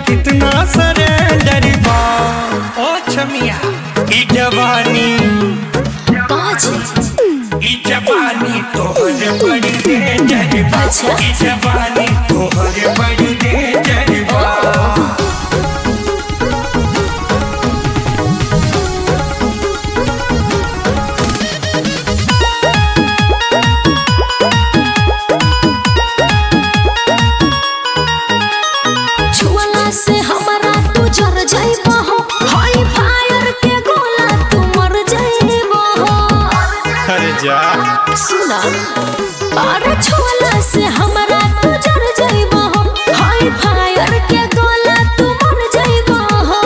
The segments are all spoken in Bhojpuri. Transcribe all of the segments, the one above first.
कितना सरेंडर बा ओ छमिया ई जवानी काज ई जवानी तोहर बड़ी डेंजर बा अच्छा। ई जवानी तोहर बड़ी डेंजर बा छुअला से हमरा तू जर जाइबो हो हाई फायर के गोला तू मर जाइबो हो अरे जा सुना अरे छुअला से हमरा तू जर जाइबो हो हाई फायर के गोला तू मर जाइबो हो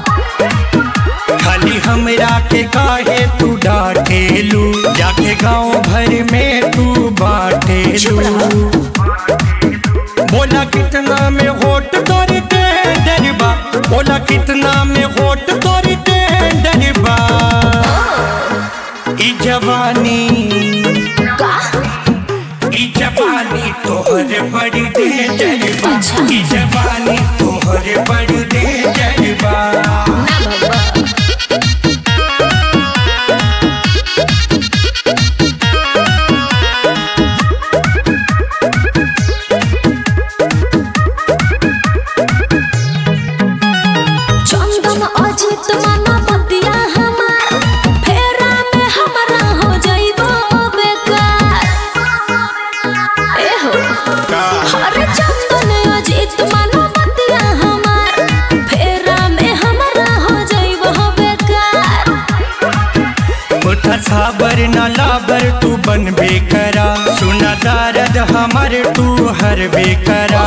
खाली हमरा के काहे तू डांटेलू जाके गांव भर में तू बाटेलू बोला कितना में होट तोरी टेंडर बा बोला कितना में होट तोरी टेंडर बा ई जवानी का ई जवानी तोहर बड़ी डेंजर बा अच्छा। ई जवानी तोहर बड़ी डेंजर बा ना बाबा चंदन अजित माना बतिया हमार फेरा में हमरा हो जाइबो बेकार ए हो अरे चंदन अजित माना बतिया हमार फेरा में हमरा हो जाइबो बेकार उठा साबर न लाबर तू बन बेकरा सुना दारद हमर तू हर बेकरा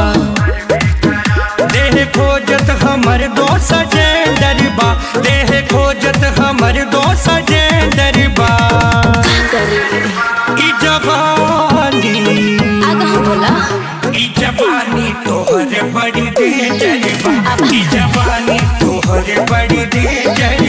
देह खोजत हमर दो सजेंदर बा देह खोजत हमर दो सजेंदर बा करे ई जवानी आगा बोला ई जवानी तोहर बड़ी डेंजर बा ई जवानी तोहर बड़ी डेंजर